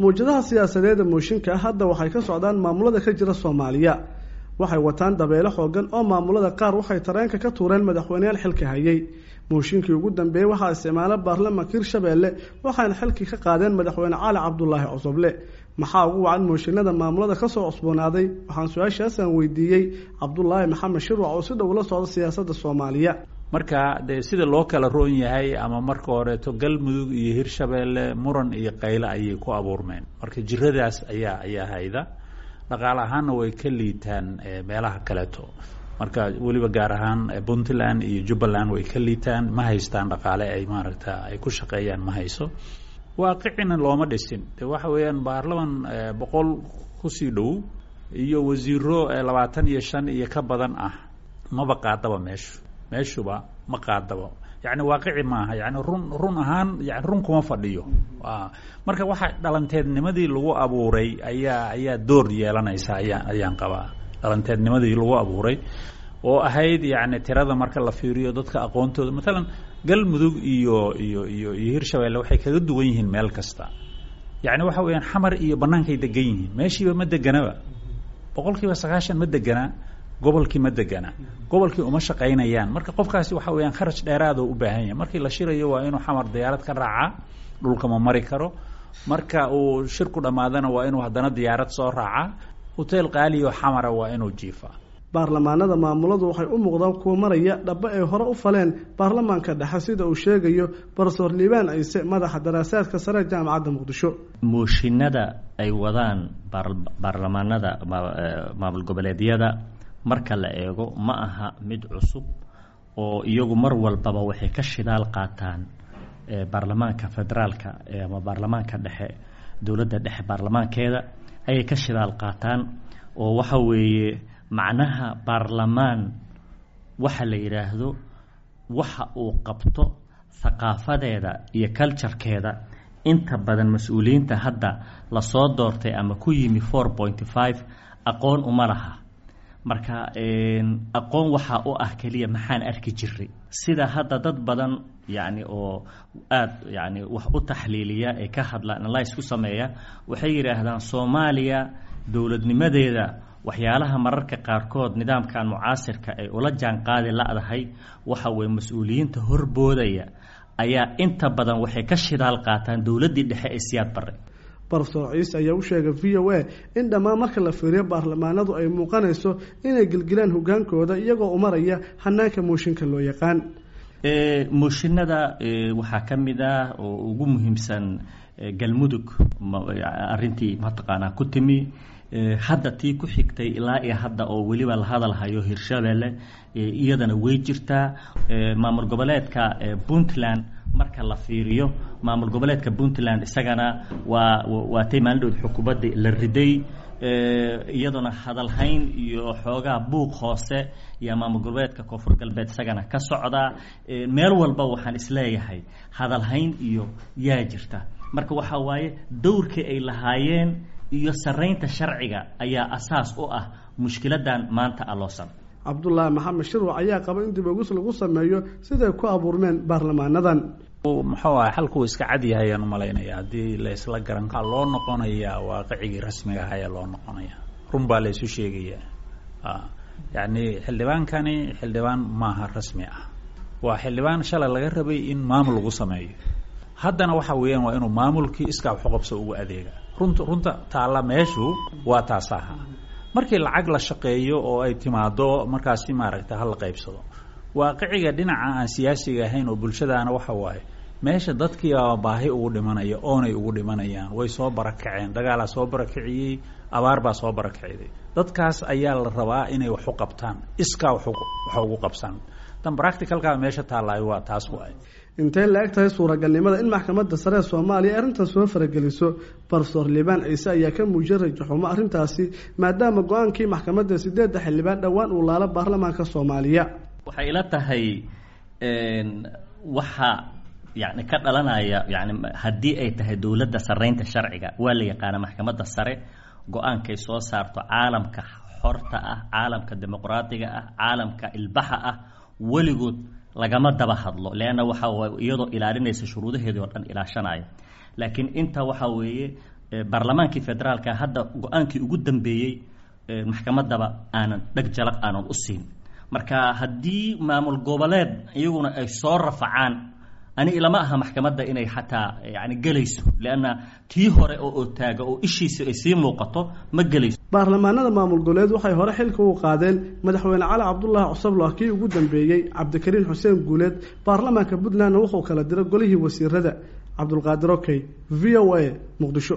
mawjadaha siyaasadeeda mooshinka hadda waxay ka socdaan maamulada ka jira soomaaliya waxay wataan dabeelo xoogan oo maamulada qaar waxay tareenka ka tuureen madaxweyneyaal xilka hayay mooshinkii ugu dambeeyey waxaa isticmaala baarlamaanka hirshabeelle waxaana xilkii ka qaadeen madaxweyne cali cabdulaahi cosoble maxaa ugu wacan mooshinada maamulada kasoo cusboonaaday waxaan su-aashaasaan weydiiyey cabdulaahi maxamed shirwac oo si dhow la socda siyaasadda soomaaliya marka dee sida loo kala roon yahay ama marka horeeto galmudug iyo hirshabeelle muran iyo qayle ayay ku abuurmeen marka jiradaas ayaa ayaa hayda dhaqaale ahaanna way ka liitaan meelaha kaleeto marka weliba gaar ahaan puntland iyo jubbaland way ka liitaan ma haystaan dhaqaale ay maaragta ay ku shaqeeyaan ma hayso waaqicina looma dhisin de waxa weeyaan baarlaman boqol kusii dhow iyo wasiiro labaatan iyo shan iyo ka badan ah maba qaadaba meeshu meeshuba ma qaadaba yani waaqici maaha yani run run ahaan yani run kuma fadhiyo marka waxa dhalanteednimadii lagu abuuray ayaa ayaa door yeelanaysa ayaa ayaan qabaa dhalanteednimadii lagu abuuray oo ahayd yani tirada marka la fiiriyo dadka aqoontooda matalan galmudug iyo iyo iyo iyo hirshabeelle waxay kaga duwan yihiin meel kasta yani waxa weeyaan xamar iyo bannaankay degan yihiin meeshiiba ma deganaba boqol kiiba sagaashan ma degana gobolkii ma degana gobolkii uma shaqaynayaan marka qofkaasi waxa weyaan kharaj dheeraado u baahan yahay markii la shirayo waa inuu xamar diyaarad ka raaca dhulka ma mari karo marka uu shirku dhammaadana waa inuu haddana diyaarad soo raaca hoteel qaaliyo xamara waa inuu jiifaa baarlamaanada maamuladu waxay u muuqdaan kuwa maraya dhaba ay hore u faleen baarlamaanka dhexe sida uu sheegayo barsoor liibaan ciise madaxa daraasaadka sare jaamacadda muqdisho mooshinada ay wadaan baarlamaanada maamul goboleedyada marka la eego ma aha mid cusub oo iyagu mar walbaba waxay ka shidaal qaataan baarlamaanka federaalka ama baarlamaanka dhexe dowladda dhexe baarlamaankeeda ayay ka shidaal qaataan oo waxa weeye macnaha baarlamaan waxa la yidhaahdo waxa uu qabto thaqaafadeeda iyo culturekeeda inta badan mas-uuliyiinta hadda lasoo doortay ama ku yimi four pointy five aqoon uma laha marka aqoon waxaa u ah keliya maxaan arki jiray sida hadda dad badan yani oo aada yani wax u taxliiliya ee ka hadla analyse ku sameeya waxay yidhaahdaan soomaaliya dowladnimadeeda waxyaalaha mararka qaarkood nidaamkan mucaasirka ay ula jaan qaadi la-dahay waxa weye mas-uuliyiinta horboodaya ayaa inta badan waxay ka shidaal qaataan dowladdii dhexe ee siyaad barre barsoor ciise ayaa u sheegay v o a in dhammaan marka la fiiriyo baarlamaanadu ay muuqanayso inay gelgelaan hogaankooda iyagoo umaraya hanaanka mooshinka loo yaqaan mooshinada waxaa ka mid ah oo ugu muhiimsan galmudug arintii mataqaanaa ku timi hadda tii ku xigtay ilaa iyo hadda oo weliba la hadalhayo hirshabelle iyadana way jirtaa maamul goboleedka puntland marka la fiiriyo maamul goboleedka puntland isagana waa waatay maalindhood xukuumadda la riday iyaduna hadalhayn iyo xoogaa buuq hoose iyo maamul goboleedka koonfur galbeed isagana ka socdaa meel walba waxaan isleeyahay hadalhayn iyo yaa jirta marka waxaa waaye dowrkii ay lahaayeen iyo saraynta sharciga ayaa asaas u ah mushkiladan maanta aloosan cabdulaahi maxamed shirwac ayaa qaba in dib ogis lagu sameeyo siday ku abuurmeen baarlamaanadan muxuu aha xalkuu iska cad yahay ayaan umalaynaya haddii la isla garan kaa loo noqonayaa waaqicigii rasmiga ah ayaa loo noqonaya run baa la isu sheegayaa yacni xildhibaankani xildhibaan maaha rasmi ah waa xildhibaan shalay laga rabay in maamul lagu sameeyo haddana waxa weeyaan waa inuu maamulkii iskaa waxuqabso ugu adeega runta runta taalla meeshu waa taas aha markii lacag la shaqeeyo oo ay timaado markaasi maaragta hala qaybsado waaqiciga dhinaca aan siyaasiga ahayn oo bulshadaana waxa waaye meesha dadkiiaa baahi ugu dhimanaya oonay ugu dhimanayaan way soo barakaceen dagaalaa soo barakiciyey abaar baa soo barakiciday dadkaas ayaa la rabaa inay wax u qabtaan iskaa wax ugu qabsan tan practicalka meesha taallaayo waa taas waay intay la eg tahay suuragalnimada in maxkamadda sare ee soomaaliya arrintan soo farageliso barsoor liibaan ciise ayaa ka muujiyay rajaxumo arrintaasi maadaama go-aankii maxkamadda sideedda xildhibaan dhowaan uu laalo baarlamaanka soomaaliya waxay ila tahay waxa yani ka dhalanaya yani haddii ay tahay dowladda saraynta sharciga waa la yaqaana maxkamadda sare go-aankay soo saarto caalamka xorta ah caalamka dimuqraadiga ah caalamka ilbaxa ah weligood lagama daba hadlo leanna waxa iyadoo ilaalinaysa shuruudaheedii oo dhan ilaashanaya laakiin inta waxa weeye baarlamaankii federaalka hadda go-aankii ugu dambeeyey maxkamaddaba aanan dheg jalaq aanan u siin marka haddii maamul goboleed iyaguna ay soo rafacaan ani ilama aha maxkamadda inay xataa yani gelayso leanna tii hore oo otaaga oo ishiisa ay sii muuqato ma gelayso baarlamaanada maamul goboleed waxay hore xilka u qaadeen madaxweyne cali cabdulaahi cusablo kii ugu dambeeyey cabdikariin xuseen guuleed baarlamaanka puntlandna wuxuu kala diray golihii wasiirada cabdulqaadir okey v o a muqdisho